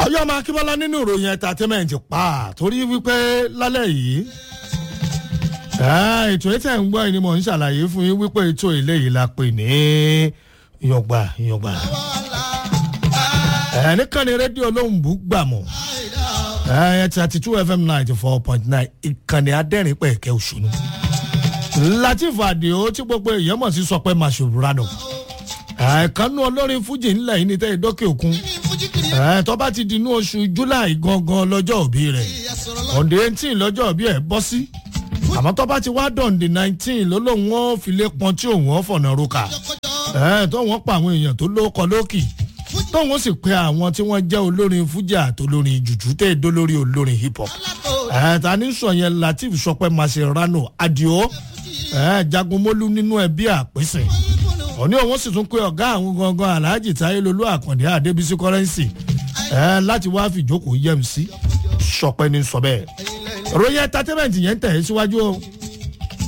ayọ́ ọmọ akínbọ́lá nínú ìròyìn entertainment pa torí wípé lálẹ́ yìí ètò ètò ẹ̀ ń gbọ́ ni mò ń ṣàlàyé fún yín wípé ètò eléyìí la pè ní ìyọ̀gbà ìyọ̀gbà nìkan ni rédíò olóhùnbù gbàmù thirty two fm ninety four point nine ìkànnì adẹ́rìn pẹ̀kẹ́ òṣùnú latif adio tí gbogbo èèyàn mọ̀ sí sọ pé mashoburano ẹ̀ẹ̀kanú olórin fújì ńlẹ̀ yìí ní tẹ́ ìdókè òkun tó bá ti di inú oṣù july gangan lọ́jọ́ òbí rẹ̀ ọ̀dẹ eighteen lọ́jọ́ òbí ẹ̀ bọ́ sí àmọ́ tó bá ti wá dọ̀ǹdì nineteen ló lóun ó filé pọn tí òun ó fọ̀nà roka tó wọ́n pa àwọn èèyàn tó lóko lókì tóun ó sì pe àwọn tí wọ́n jẹ́ olórin fújì àtolórin jùjú tẹ́ ìdó lórí olórin hip hop ta ní sọ yẹn latif sọpẹ́ mascherano adio jagunmólú nínú ẹbí àpèsè òní òun sì tún pé ọ̀gá àwọn gangan alhaji táyé lolú àkàndé àdébísí kọ́rẹ́nsì láti wá fìjókòó yẹm sí sọpẹ́ ní sọ bẹ́ẹ̀ ròyìn entertainment yẹn tẹ̀ ẹ́ síwájú o.